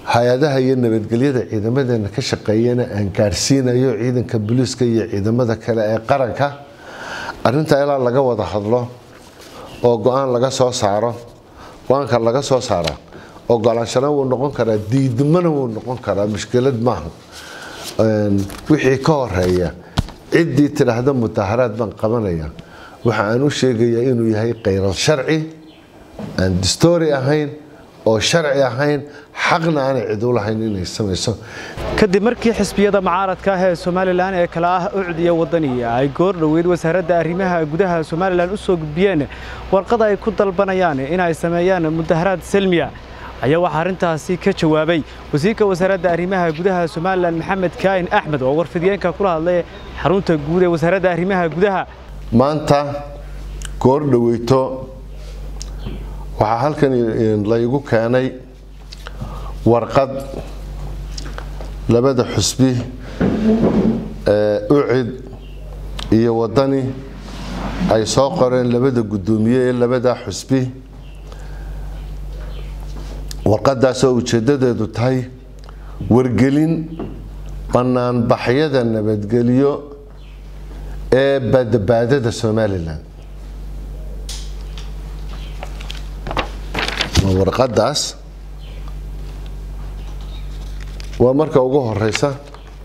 hay-adaha iyo nabadgelyada ciidamadeena ka shaqeeyana aan gaadhsiinayo ciidanka booliiska iyo ciidamada kale ee qaranka arintaa ilaa laga wada hadlo oo go-aan laga soo saaro go-aanka laga soo saara ogolaanshana wuu noqon karaa diidmana wuu noqon karaa mushkilad maaha wixii ka horeeya ciddii tidhaahda mudaharaad baan qabanaya waxa aan u sheegayaa inuu yahay khayral sharci aan distoori ahayn oo sharci ahayn xaqna aanay cid u lahayn inay samayso kadib markii xisbiyada mucaaradka ah ee somalilan ee kale ah ucdiya wadaniya ay goor dhoweyd wasaaradda arrimaha gudaha somalilan u soo gudbiyeen warqad ay ku dalbanayaan in ay sameeyaan mudaharaad selmiya ayaa waxaa arrintaasi ka jawaabay wasiirka wasaaradda arrimaha gudaha somalilan maxamed kaahin axmed oo warfidiyeenka kula hadlay xarunta guud ee wasaaradda arrimaha gudaha maanta goor dhoweyto waxaa halkan laygu keenay warqad labada xusbi ee ucid iyo wadani ay soo qoreen labada guddoomiye ee labadaa xusbi warqadaasoo ujeeddadeedu tahay wargelin banaanbaxyada nabadgelyo ee badbaadada somalilan warqadaas waa marka ugu horeysa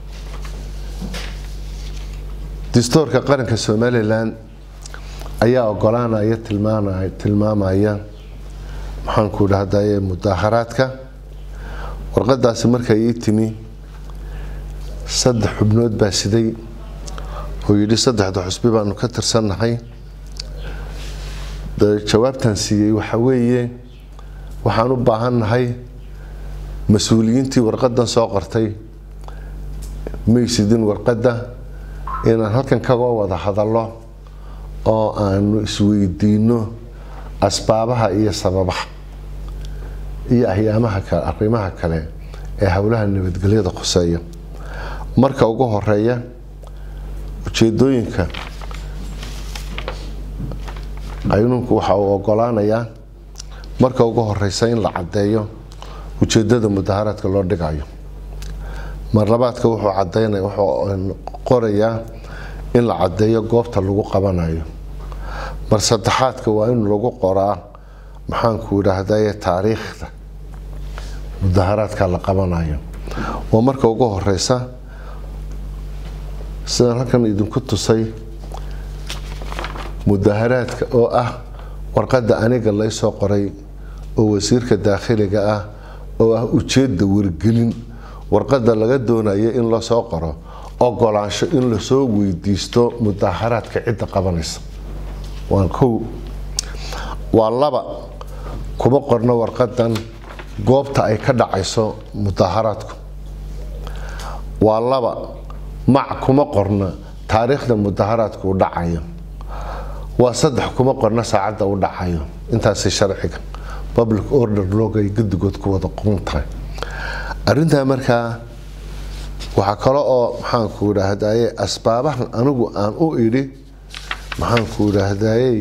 distoorka qaranka somalilan ayaa ogolaanaya tilmaamaya maxaanku dhahdaye mudaharaadka warqadaasi markay ii timi saddex xubnood baa siday oo yidhi saddexda xusbi baanu ka tirsannahay jawaabtaan siiyey waxa weeye waxaan u baahannahay mas-uuliyiintii warqadan soo qortay maysidin warqadda inaan halkan kaga wada hadallo oo aanu isweydiino asbaabaha iyo sababaha iyo ahyaamaha kale arrimaha kale ee howlaha nabadgelyada khuseeya marka ugu horeeya ujeedooyinka qaynuunku waxa uu ogolaanayaa marka ugu horeysa in la caddeeyo ujeedada mudaharaadka loo dhigayo marlabaadka wuxuu cadeynaya wuxuu qorayaa in la caddeeyo goobta lagu qabanayo mar saddexaadka waa in lagu qoraa maxaanku idhaahdaye taariikhda mudaharaadka la qabanayo waa marka ugu horeysa sidaan halkan idinku tusay mudaharaadka oo ah warqadda aniga laysoo qoray oo wasiirka daakhiliga ah oo ah ujeedda wargelin warqadda laga doonayo in lasoo qoro ogolaansho in lasoo weydiisto mudaharaadka cidda qabanaysa waa kow waa laba kuma qorno warqadan goobta ay ka dhacayso mudaharaadku waa laba mac kuma qorna taariikhda mudaharaadku u dhacayo waa saddex kuma qorna saacadda u dhacayo intaasi sharciga public order log ay guddigood ku wada qoran tahay arintaa markaa waxaa kale oo maxaanku idhaahdaye asbaabahan anigu aan u idhi maxaanku idhaahdaye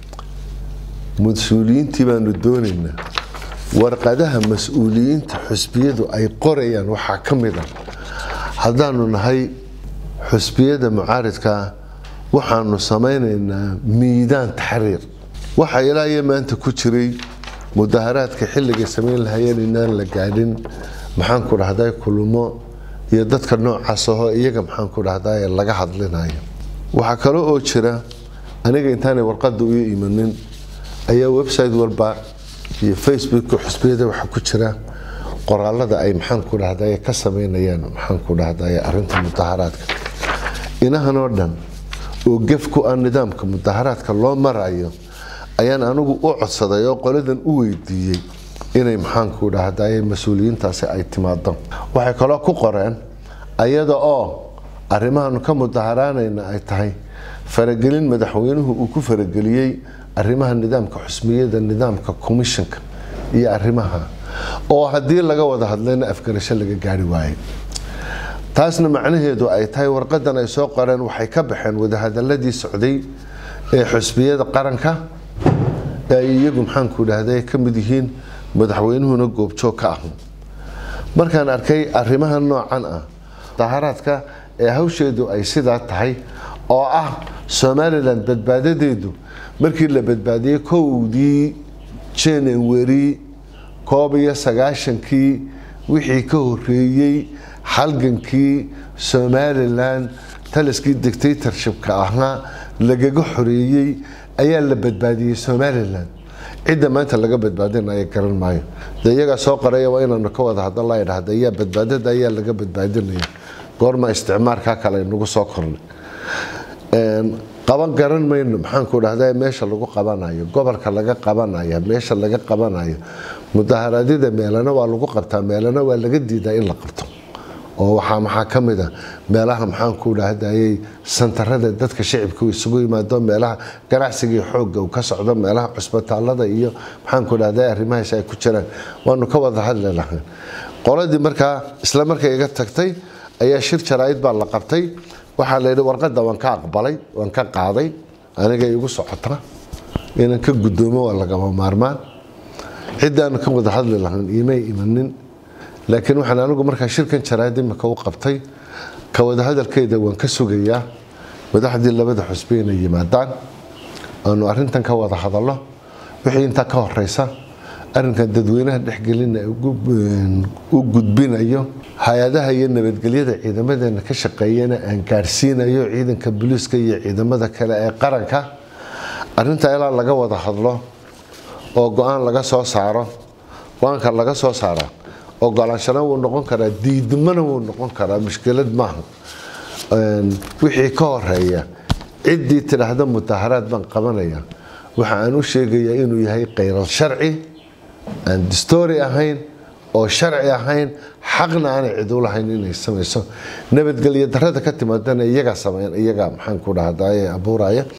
mas-uuliyiintii baanu doonaynaa warqadaha mas-uuliyiinta xusbiyadu ay qorayaan waxaa ka mid a haddaanu nahay xusbiyada mucaaridkaa waxaanu samaynaynaa miidaan taxriir waxa ilaa iyo maanta ku jiray mudaharaadka xilligay samayn lahayeen inaan la gaadhin maxaanku dhahday kulmo iyo dadka noocaas ahoo iyaga maxaanku dhahday laga hadlinayo waxaa kale oo jira aniga intaanay warqada u imanin ayaa website walba iyo facebooka xusbiyada waxaa ku jira qoraalada ay maxaanku dhahday ka samaynayaan maxaanku dhahday arinta mudaharaadka inahanoo dhan oo gef ku ah nidaamka mudaharaadka loo marayo ayaan anigu u codsaday oo qoladan u weydiiyey inay maxaanku dhahdaye mas-uuliyiintaasi ay timaado waxay kaloo ku qoreen ayada oo arrimahaanu ka mudaharaanayna ay tahay faragelin madaxweynuhu uu ku farageliyey arrimaha nidaamka xusmiyada nidaamka commissionka iyo arrimaha oo haddii laga wada hadlayna afgarasho laga gaari waayey taasna macnaheedu ay tahay warqadan ay soo qoreen waxay ka baxeen wadahadaladii socday ee xusbiyada qaranka ee ay iyagu maxaanku dhahday ka mid yihiin madaxweynuhuna goobjoog ka ah markaan arkay arrimaha noocan ah mudaharaadka ee hawsheedu ay sidaa tahay oo ah somalilan badbaadadeedu markii la badbaadiyey kowdii january koob iyo sagaashankii wixii ka horeeyey halgankii somalilan taliskii dictatorshipka ahaa lagaga xoreeyey ayaa la badbaadiyey somalilan cidda maanta laga badbaadinaya garan maayo de iyagaa soo qoraya waa inaanu ka wada hadla la idhahda ayaa badbaadada ayaa laga badbaadinaya goorma isticmaarkaa kale nagu soo kornay qaban garan mayno maxaanku dhahda meesha lagu qabanayo gobolka laga qabanaya meesha laga qabanayo mudaharaadyada meelana waa lagu qabtaa meelana waa laga diidaa in la qabto oo waxaa maxaa ka mid a meelaha maxaanku dhahdayay santarada dadka shicibka isugu yimaado meelaha ganacsiga xoogga uu ka socdo meelaha cusbitaalada iyo maxaanku dhahday arrimahaas ay ku jiraan waanu ka wada hadli lahayn qoladii markaa isla markay iga tagtay ayaa shir jaraa'id baa la qabtay waxaa la yidhi warqadda waan ka aqbalay waan ka qaaday aniga igu socota inaan ka guddoomo waa lagama maarmaan ciddaan ka wada hadli lahayn imay imanin laakiin waxaan anigu markaa shirkan jaraa'id imika u qabtay ka wada hadalkeeda waan ka sugayaa madaxdii labada xusbe inay yimaadaan aanu arrintan ka wada hadallo wixii intaa ka horeysa arrinkan dadweynaha dhexgelina u gudbinayo hay-adaha iyo nabadgelyada ciidamadeena ka shaqeeyana aan gaarsiinayo ciidanka booliiska iyo ciidamada kale ee qaranka arrinta ilaa laga wada hadlo oo go-aan laga soo saaro go-aanka laga soo saara ogolaanshana wuu noqon karaa diidmana wuu noqon karaa mushkilad maaha wixii ka horeeya ciddii tidhaahda mudaharaad baan qabanaya waxa aan u sheegayaa inuu yahay khayral sharci aan distoori ahayn oo sharci ahayn xaqna aanay cid u lahayn inay samayso nabadgelyo darada ka timaadana iyagaa sameyn iyagaa maxaan ku dhahdaye abuuraya